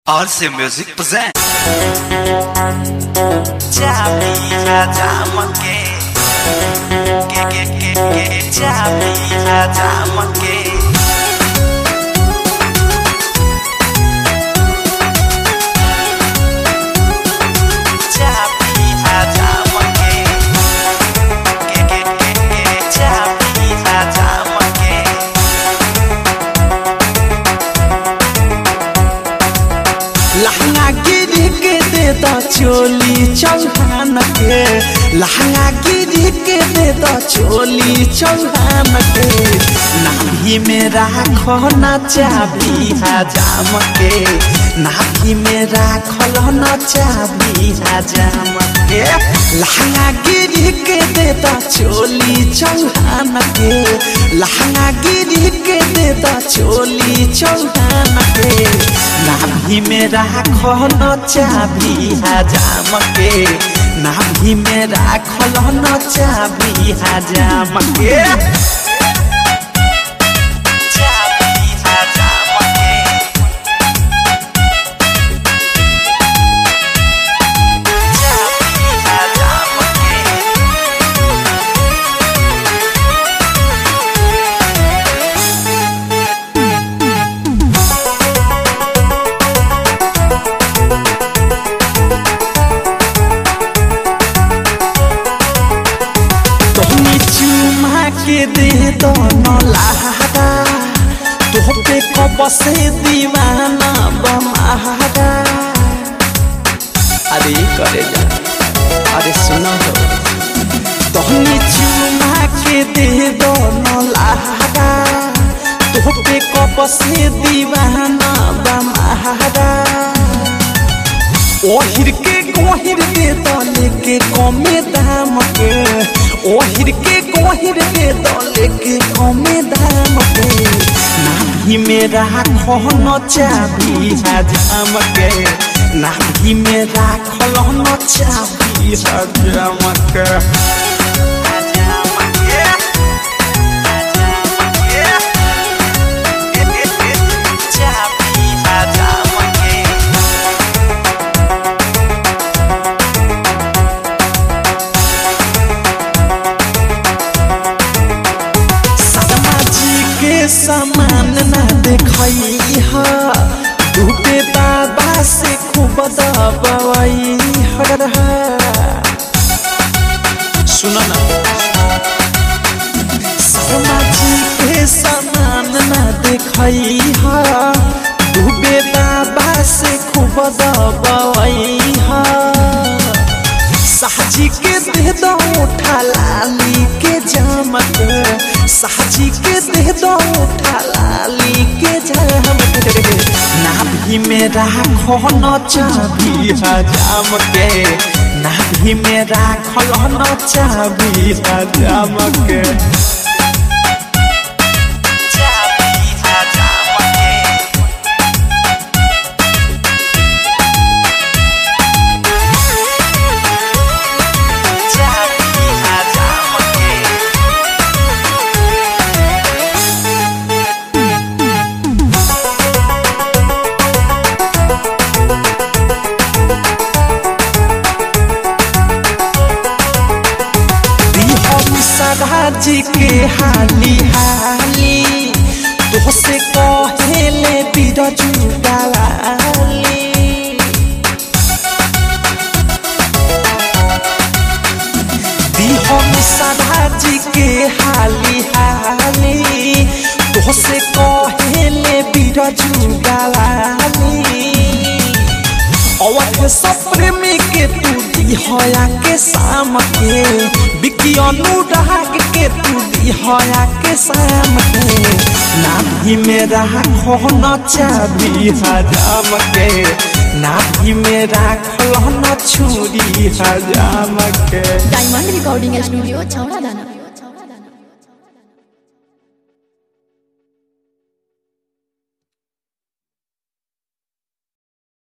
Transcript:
RC Music presents Chapi hajamake Ke ke ke ke Chapi hajamake Chapi hajamake Ke ke ke ke Chapi hajamake लहंगा गिरी के देता चोली चौहान के लहंगा गिरी के देता चोली चौहान के नाभी में राखो न चाबी हजाम के नाभी में राखल न चाबी हजाम के लहंगा गिरी के देता चोली चौहान के लहंगा गिरी के देता चोली चौहान के नाभी में राखो न चाबी हजाम के नाभी में राखल न चाबी हजाम के Chapi hajamake Chapi hajamake तोहनी चुमा के दे दो न लहरा तोह पे कब से दीवाना बमारा अरे करे जा अरे सुनो हो तोहनी चुमा के दे दो न लहरा तोह पे कब से दीवाना बमारा ओहिर के गोहिर के दले के कमे दाम के ओहिर के गोहिर के दले के कमे दाम के नाभी में राखो न चाबी हजाम के नाभी में राखल न चाबी हजाम के Chapi hajamake समाजी के समान न देखई ह डूबे बाबा से खूब दबाई हर सुन ना समाजी के समान न देखई ह डूबे बाबा से खूब दबाई ह साहजी के दे दो उठा लाली के जामत साहजी के दे दो उठा लाली के जामत नाभी में राखो न चाबी हजाम के नाभी में राखल न चाबी हजाम के Chapi hajamake Chapi hajamake हम सदाजी के हाली हाली तो से कहेले बिरजू डाली दी हम सदाजी के हाली हाली तो से कहेले बिरजू डाली अवध सप्रेमी के तू दिहया के शाम के बिकी अनुराग के तू दिहया के शाम के नाभी में राखो न चाबी हजाम के नाभी में राखल न छुरी हजाम के डायमंड रिकॉर्डिंग स्टूडियो छौड़ा दाना